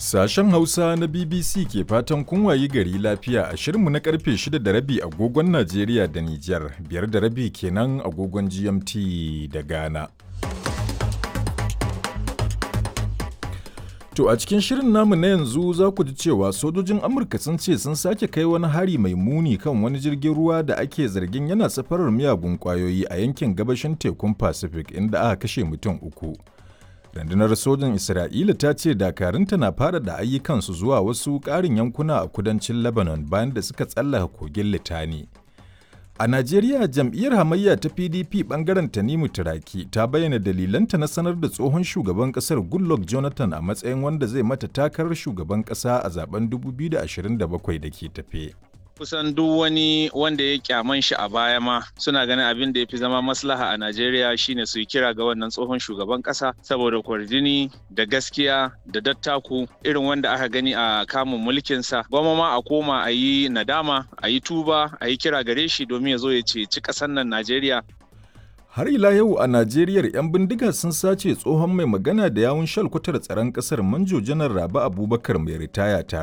Sashen Hausa na BBC ke fatan kun wayi gari lafiya a shirinmu na karfe 6 da rabi agogon Najeriya da Nijar, biyar da rabi kenan agogon GMT da Ghana. To a cikin shirin namu na yanzu za ku ji cewa sojojin Amurka sun ce sun sake kai wani hari mai muni kan wani jirgin ruwa da ake zargin yana safarar miyagun kwayoyi a yankin gabashin tekun Pacific inda aka kashe mutum uku. Rundunar sojin Isra'ila ta ce dakarunta na fara da ayyukansu zuwa wasu ƙarin yankuna a kudancin Lebanon bayan da suka tsallaka kogin Litani. A Najeriya jam'iyyar hamayya ta PDP bangaren Tanimu Turaki ta bayyana dalilanta na sanar da tsohon shugaban kasar Goodluck Jonathan a matsayin wanda zai mata takarar shugaban kasa a zaben 2027 da ke tafe. kusan duk wani wanda ya kyaman shi a baya ma suna ganin abin da ya fi zama maslaha a Najeriya shine su yi kira ga wannan tsohon shugaban kasa saboda kwarjini da gaskiya da dattaku irin wanda aka gani a kamun mulkinsa gwamma ma a koma a yi nadama a yi tuba a yi kira gare shi domin ya zo ya ceci ƙasar nan Najeriya Har ila yau a Najeriya 'yan bindiga sun sace tsohon mai magana da yawun shalkwatar tsaron ƙasar Manjo Janar Rabi Abubakar mai ritaya tare